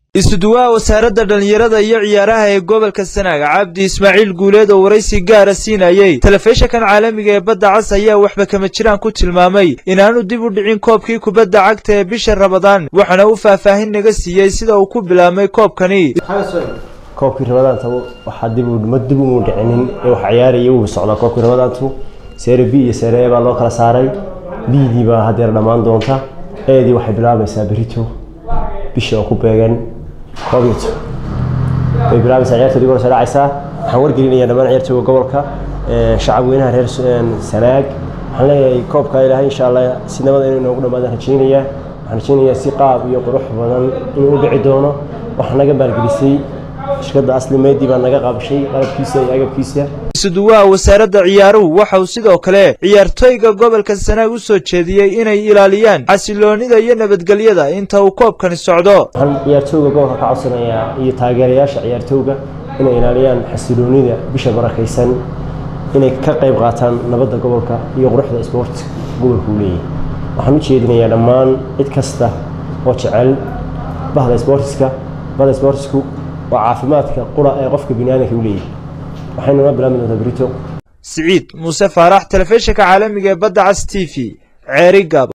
isuduwaha wasaaradda dhallinyarada iyo ciyaaraha ee gobolka sanaag cabdi ismaaciil guuleed oo waraysi gaara siinayey telefishinkan caalamiga ee badda cas ayaa waxba kama jiraan ku tilmaamay inaanu dib u dhicin koobkii kubadda cagta ee bisha rabadaan waxaana uu faahfaahin naga siiyey sida uu ku bilaabmay koobkani koobkii rabadaanta waxaa dib ma dib umu dhicinin ee wax ciyaaraya wuu socdaa koobkii rabadaantu seere b iyo seere e baa loo kala saaray bdii baa hadeer dhammaan doonta eedii waxay bilaabaysaa berito bisha oo ku beegan koobito way bilaabaysaa ciyaartoodii hore soo dhacaysaa waxaan wargelinayaa dhammaan ciyaartooyga gobolka shacab weynaha reer sanaag waxaan leeyahay koobka ilaahay insha allah si nabada inuu inoogu dhammaadaan rajaynayaa waxaan rajaynayaa si qaab iyo qurux badan inuu u dhici doono waxaa naga maalgelisay shirkadda asli meydii baa naga qaabishay qalabkiisa iyo agabkiisa isuduwaha wasaaradda ciyaaruhu waxa uu sidoo kale ciyaartooyga gobolka sanaag u soo jeediyey inay ilaaliyaan xasiloonida iyo nabadgelyada inta uu koobkani socdo waxaan ciyaartooyga gobolka ka codsanayaa iyo taageerayaasha ciyaartooyga inay ilaaliyaan xasiloonida bisha barakaysan inay ka qayb qaataan nabadda gobolka iyo quruxda isboortiska gobolka uu leeyahay waxaan u jeedinayaa dhammaan cid kasta oo jecel bahda isboortiska bahda isboortisku waa caafimaadka qura ee qofka biniaadanka u leeyahay waxaynu noo bilaabi doontaa berito siciid muuse faarax telefishinka caalamiga ee badda cas t v ceeri gaab